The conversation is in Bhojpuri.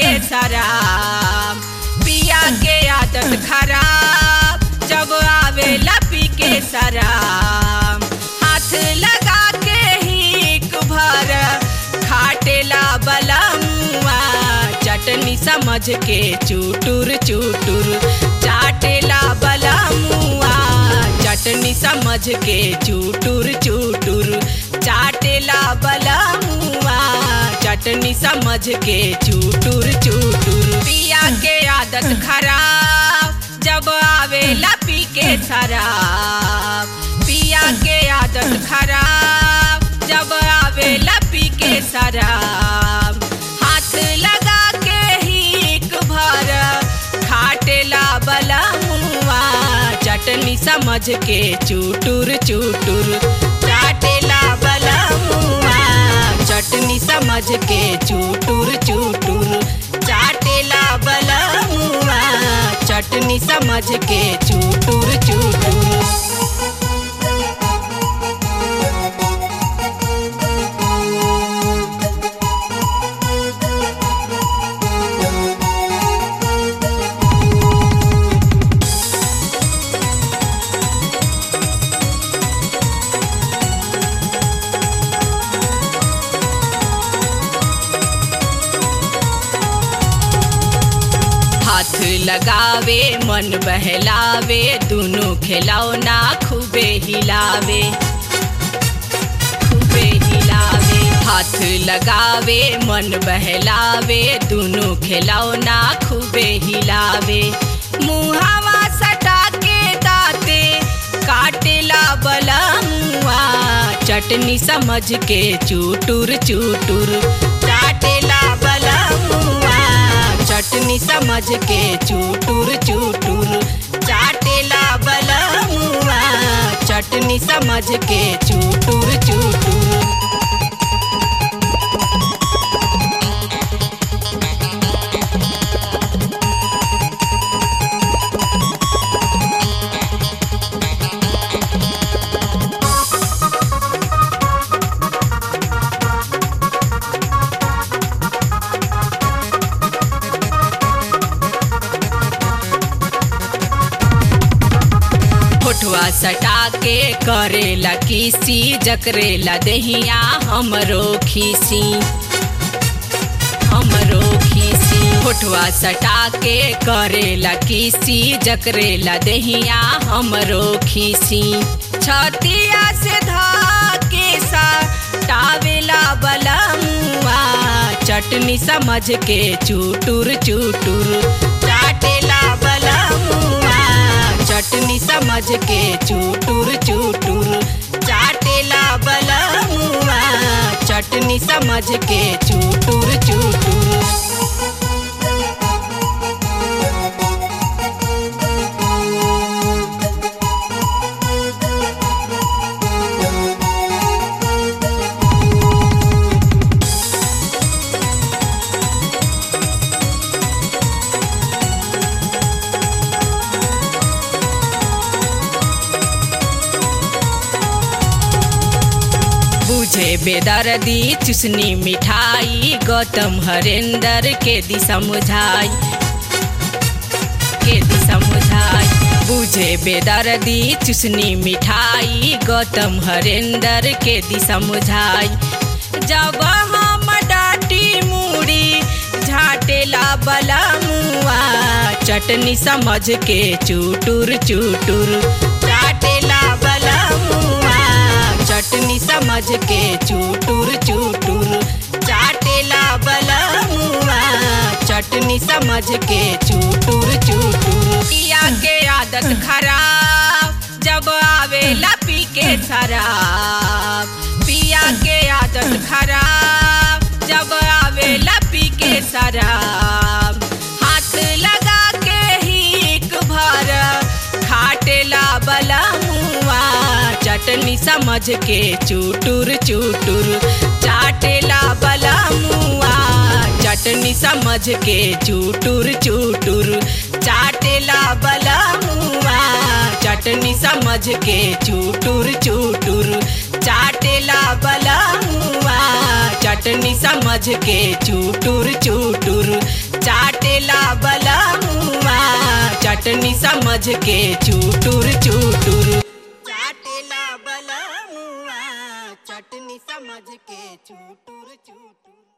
के शराब पिया के आदत खराब जब आवेला पी के शराब हाथ लगा के हिक भर खाटेला बलमुआ चटनी समझ के चूटुर चूटुर चाटेला बलमुआ चटनी समझ के चूटुर चूटुर चाटेला बलमुआ चटनी समझ के चूटुर चूटुर पिया के आदत खराब जब आवेला पी के शराब पिया के आदत खराब जब आवेला पी के शराब हाथ लगा के हिक भर खाटेला बलमुआ चटनी समझ के चूटुर चूटुर चाटेला बलमुआ चटनी समझ के चूटुर चूटुर चाटेला बलमुआ चटनी समझ के चूटुर चूटुर हाथ लगावे मन बहलावे दोनों खिलौना खूबे हिलावे खूबे हिलावे हाथ लगावे मन बहलावे दोनों खिलौना खूबे हिलावे मुहावा सटा के दाते काटेला बलमुआ चटनी समझ के चूटुर चूटुर चाटेला बलमुआ चटनी समझ के चूटुर चूटुर चाटेला बलमुआ चटनी समझ के चूटुर चूटुर फोटुआ सटा के करेला किसी जकरेला दहिया हमरो खीसी हमरो खीसी फोटुआ सटा के करेला किसी जकरेला दहिया हमरो खीसी छतिया से धाके सा टावेला बलमुआ चटनी समझ के चूटुर चूटुर चाटेला बलमुआ चटनी समझ के चूटुर चूटुर चाटेला बलमुआ चटनी समझ के चूटुर चूटुर बुझे बेदर्दी चुसनी मिठाई गौतम हरेंद्र के दी समझाई के दी समझाई बुझे बेदर्दी चुसनी मिठाई गौतम हरेंद्र के दी समझाई जब हम डाटी मूड़ी झाटेला बलमुआ चटनी समझ के चूटुर चूटुर चाटेला बलमुआ चटनी समझ के चूटुर चूटुर चाटेला बलमुआ चटनी समझ के चूटुर चूटुर पिया के आदत खराब जब आवेला पी के शराब पिया के आदत खराब जब आवेला पी के शराब हाथ लगा के हिक भर खाटेला बलमुआ चटनी समझ के चूटुर चूटुर चाटेला बलमुआ चटनी समझ के चूटुर चूटुर चाटेला बलमुआ चटनी समझ के चूटुर चूटुर चाटेला बलमुआ चटनी समझ के चूटुर चूटुर चाटेला बलमुआ चटनी समझ के चूटुर चूटुर चाटेला बलमुआ चटनी समझ के चूटुर चूटुर